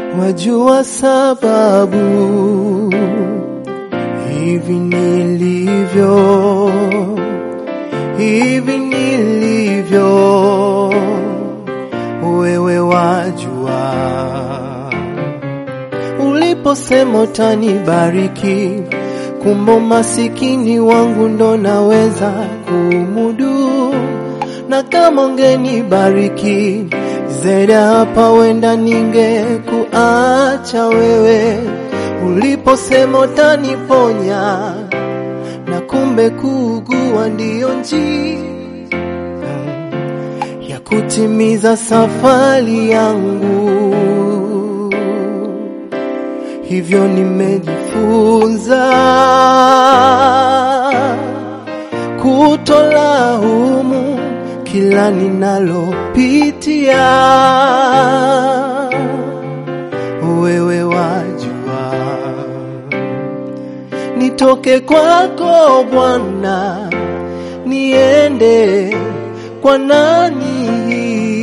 wajua sababu hivi nilivyo, hivi nilivyo, wewe wajua. Uliposema utanibariki, kumbe masikini wangu ndo naweza kumudu, na kama ungenibariki zaidi ya hapa, wenda ningekuacha wewe. Uliposema utaniponya, na kumbe kuugua ndiyo njia ya kutimiza safari yangu. Hivyo nimejifunza kutolaumu kila ninalopitia, wewe wajua. Nitoke kwako Bwana, niende kwa nani?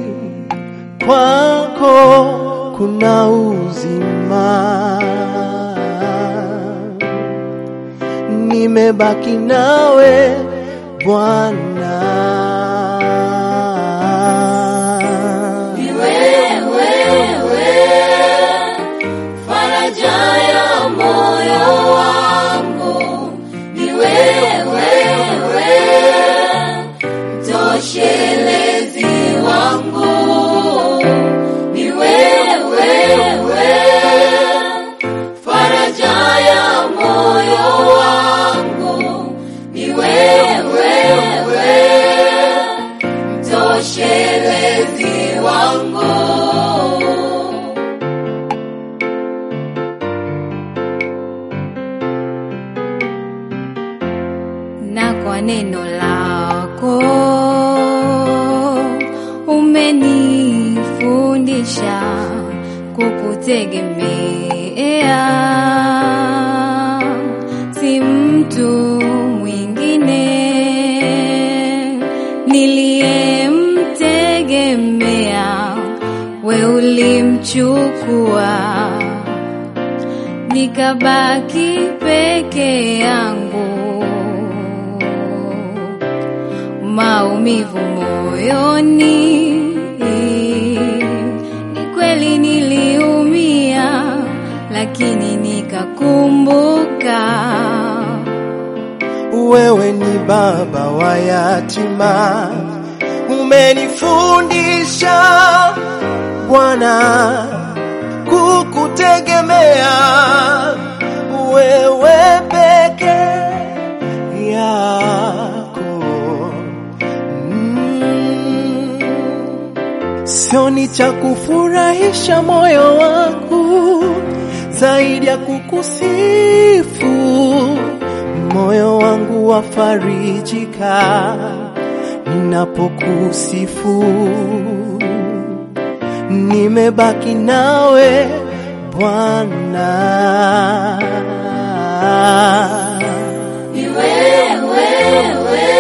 Kwako kuna uzima, nimebaki nawe Bwana. Ni wewe, faraja ya moyo wangu. Ni wewe, mtoshelezi wangu. Ni wewe, faraja ya moyo wangu. Ni wewe, mtoshelezi wangu. na kwa neno lako umenifundisha kukutegemea, si mtu mwingine niliyemtegemea, we ulimchukua nikabaki peke yangu, maumivu moyoni. Ni kweli niliumia, lakini nikakumbuka Wewe ni baba wa yatima, umenifundisha Bwana kukutegemea wewe peke yako. Mm. Sioni cha kufurahisha moyo wangu zaidi ya kukusifu. Moyo wangu wafarijika ninapokusifu. Nimebaki nawe Bwana. Ni wewe,